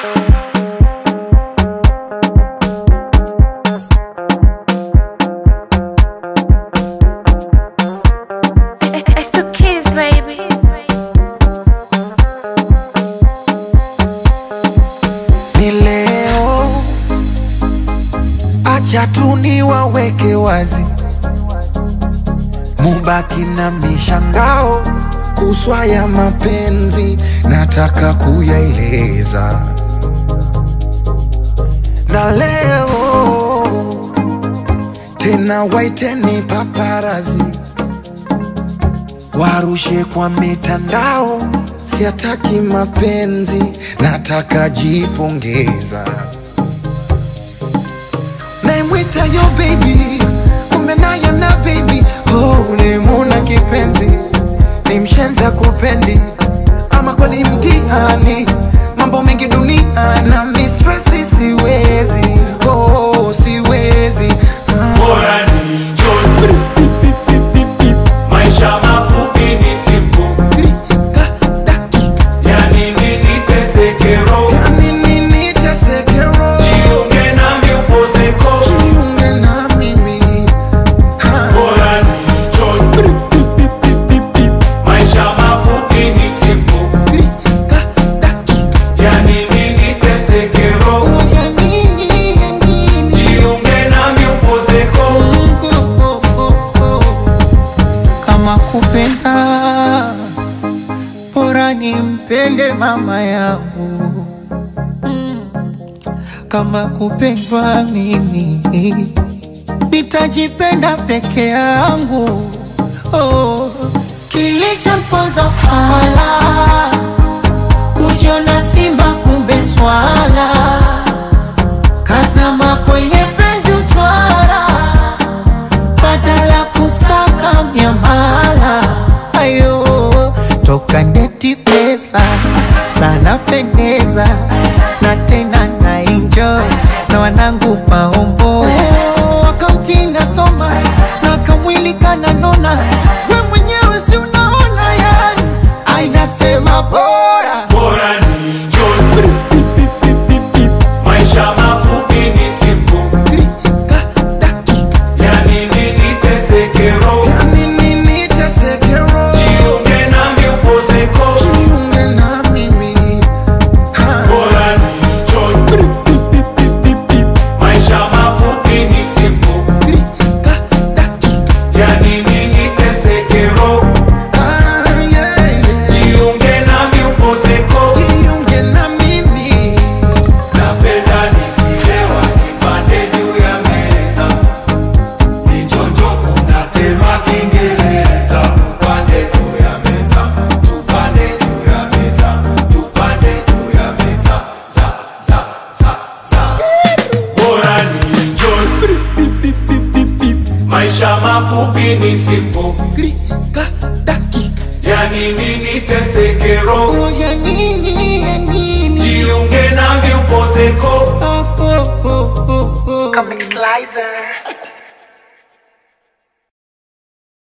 It's the kids, baby. ni leo, acha tu niwaweke wazi, mubaki na mishangao kuswa ya mapenzi, nataka kuyaeleza na leo tena, waiteni paparazi warushe kwa mitandao, siataki mapenzi, nataka jipongeza. Naimwita yo baby, kumbe naye na baby, oh, ulimuna kipenzi, ni mshenza kupendi, ama kweli mtihani, mambo mengi dunia na mistresi, siwezi, oh, siwezi ah. Bora ni njoni, maisha mafupi ni simple, Klika, dakika, yani nini teseke roho, yani nini teseke roho? jiunge nami upozeko. Jiunge na mimi Ha. Bora ni njoni, maisha mafupi ni simple, Klika, dakika, yani nini teseke roho, ya nini, ya nini? jiunge nami upozeko. Mungu, oh, oh, oh. kama kupenda bora nimpende mama yangu Mm. kama kupendwa mimi nitajipenda peke yangu oh. kilichomponza fala kujiona simba kumbe swala kazama kwenye penzi utwara badala kusaka miamala ayo toka ndeti pesa sana pendeza na tena na enjoy na wanangu maombo akaunti nasoma na kamwili kananona we mwenyewe si unaona yani ainasema bora Bora ni njoni, maisha mafupi ni simple, Klika, dakika, yani nini teseke roho, ya nini teseke roho? jiunge nami upozeko. Jiunge na mimi Ha. Bora ni njoni, maisha mafupi ni simple, Klika, dakika, yani nini teseke roho, ah, yeah, yeah. jiunge nami upozeko. Jiunge na mimi Napenda nikilewa nipande juu ya meza, nichonjo kunatema Kiingereza. Tupande juu ya meza, tupande juu ya meza, tupande juu ya meza, za za za za. Bora ni enjoy, maisha mafupi ni simple, Klika, dakika, yani nini teseke roho, oh, ya nini, ya nini? jiunge nami upozeko. Oh, oh, oh, oh, oh. Comic Slicer.